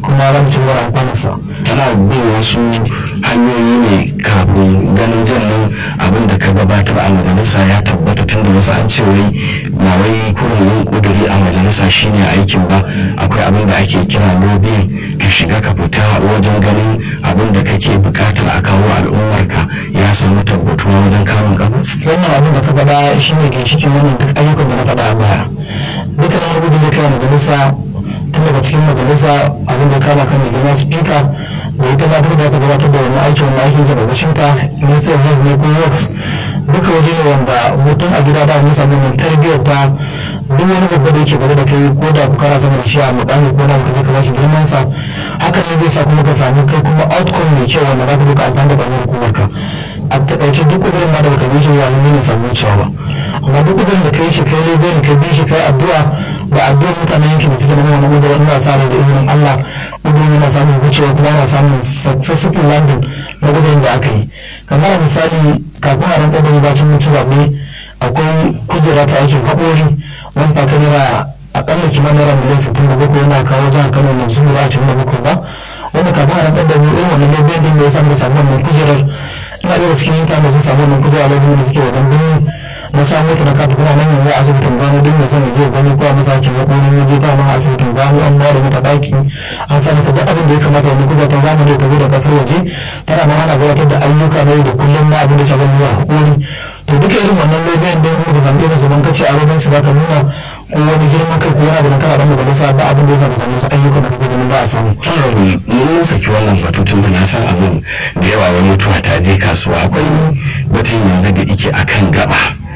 kuma za mu ci gaba da amfanarsa ana bin wasu hanyoyi ne kafin ganin jannan abin da ka gabatar a majalisa ya tabbata tun da wasu an ce wai ba wai kurin yin kuduri a majalisa shine aikin ba akwai abin da ake kira lobbying ka shiga ka fita wajen ganin abin da kake bukatar a kawo al'ummarka ya samu tabbatuwa wajen kamun kafa wannan abin da ka faɗa shi ne ginshikin wannan duk ayyukan da na faɗa a baya dukkan wani gudun da kai majalisa tun daga cikin majalisa abin da kama kan mai girma spika da ita ma da ta gabatar da wani aikin wani aiki daga gashinta ministry of health ne ko works duka waje ne wanda mutum a gida da mun samu mun tarbiyyar ta duk wani babba da yake gaba da kai ko da kana sama da shi a mukami ko da ka ka bashi girman sa hakan ne zai sa kuma ka samu kai kuma outcome mai kyau wanda za ka duka amfani da ɓangaren hukumar ka a taƙaice duk ƙudurin ma da baka bi shi ba ne ne samu cewa ba amma duk ƙudurin da kai shi kai ne ka bi shi kai addu'a da addu'ar mutanen yankin da suke da wannan gudu wanda sa da izinin Allah ƙudurin yana samun wucewa kuma yana samun successful landing na gudun da aka yi kamar misali kafin a rantsar da bacin mutu zaɓe akwai kujera ta aikin haƙori wasu ta kai naira aƙalla kimanin naira miliyan sittin da bakwai yana kawo jihar Kano na musu naira ashirin da bakwai ba wanda kafin a rantsar da mu irin wannan ne din da ya samu samu wannan kujerar ina daga cikin mutane sun samu wannan kujera lokacin da suke wajen birni na samu ta na kata kuma nan yanzu a asibitin gano duk mai son ya je gani ko a masakin haƙorin ya je ta ma asibitin gano an ba da mata ɗaki an sa mata duk abin da ya kamata wani kuka ta zamani ta zo da ƙasar waje tana ma ana gabatar da ayyuka na yau da kullum na abin da shagon zuwa haƙori to duka irin wannan lobiyan don kuma da zambe da su ban kace a wajen su da ka nuna ko wani girman kai ko wani abu da kana dan majalisa ba abin da ya zama samu su ayyukan da kake ganin ba a samu. mun saki wannan batutun da na san abin da yawa wani mutuwa ta je kasuwa akwai batun yanzu da ike akan gaba